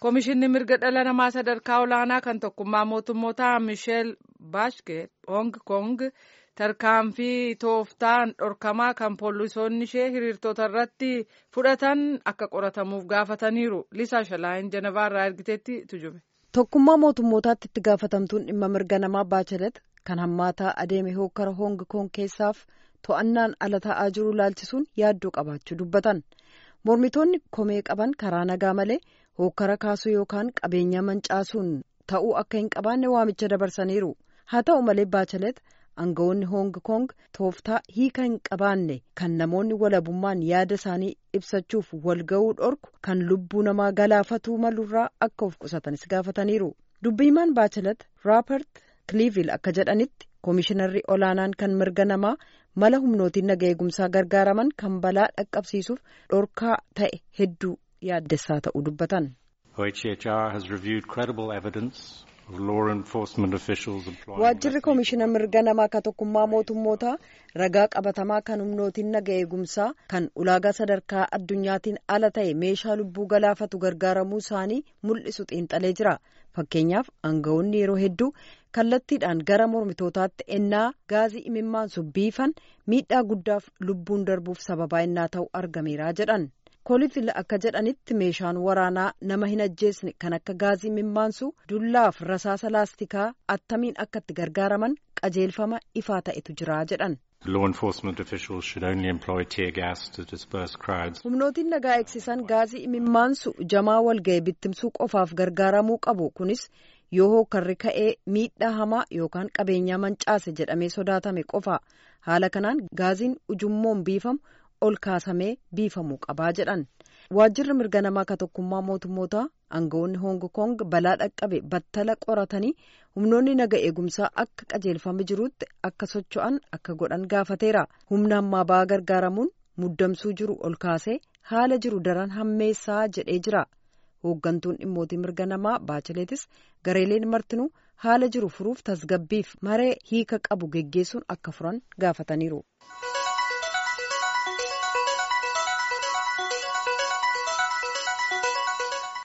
Komishinni mirga dhala namaa sadarkaa olaanaa kan tokkummaa mootummoota Misheel Baashket Hong Kong tarkaanfii tooftaan dhorkamaa kan poolisoonni ishee hiriirtota irratti fudhatan akka qoratamuuf gaafataniiru. Lisaa Shalaayin Janavaa irraa ergiteetti tujube. Tokkummaa mootummootaatti itti gaafatamtuun dhimma mirga namaa Baachelet kan hammaataa adeeme hokkara Hong Kong keessaaf to'annaan ala ta'aa jiru laalchisuun yaaddoo qabaachuu dubbatan. Mormitoonni komee qaban karaa nagaa malee hokkara kaasuu yookaan qabeenya mancaasuun ta'uu akka hin qabaanne waamicha dabarsaniiru. Haa ta'u malee Baachelet aangawoonni Hong Kong tooftaa hiika hin qabaanne kan namoonni walabummaan yaada isaanii ibsachuuf walga'uu dhorku kan lubbuu namaa galaafatuu malurraa akka of qusatanis gaafataniiru. Dubbiimaan Baachelet Raapert Kiliivil akka jedhanitti Koomishinarri olaanaan kan mirga namaa mala humnootiin naga eegumsaa gargaaraman kan balaa dhaqqabsiisuuf dhorkaa ta'e hedduu yaaddessaa ta'uu dubbatan. Waajjirri koomishina mirga namaa ka tokkummaa mootummootaa ragaa qabatamaa kan humnootiin naga eegumsaa kan ulaagaa sadarkaa addunyaatiin ala ta'e meeshaa lubbuu galaafatu gargaaramuu isaanii mul'isu xiinxalee jira. Fakkeenyaaf aangawoonni yeroo hedduu kallattiidhaan gara mormitootaatti ennaa gaazii imimmaansu biifan miidhaa guddaaf lubbuun darbuuf sababaa ennaa ta'u argameera jedhan. Koolifil akka jedhanitti meeshaan waraanaa nama hin ajjeesne kan akka gaazii imimmaansu dullaaf rasaasa laastikaa attamiin akka itti gargaaraman qajeelfama ifaa ta'etu jira jedhan. humnootiin nagaa eegsisan gaazii imimmaansu jamaa walga'e bittimsuu qofaaf gargaaramuu qabu kunis yoo hookarri ka'ee miidhaa hamaa yookaan qabeenyaa mancaase jedhamee sodaatame qofa haala kanaan gaaziin ujummoon biifamu ol kaasamee biifamuu qabaa jedhan waajjirri mirga namaa ka tokkummaa mootummootaa aangawoonni hong kong balaa dhaqqabe battala qoratanii humnoonni naga eegumsaa akka qajeelfame jiruutti akka socho'an akka godhan gaafateera humna ammaa ba'aa gargaaramuun muddamsuu jiru ol kaasee haala jiru daran hammeessaa jedhee jira hooggantuun dhimmootii mirga namaa baacheleetis gareeleen martinuu haala jiru furuuf tasgabbiif maree hiika qabu geggeessuun akka furan gaafataniiru.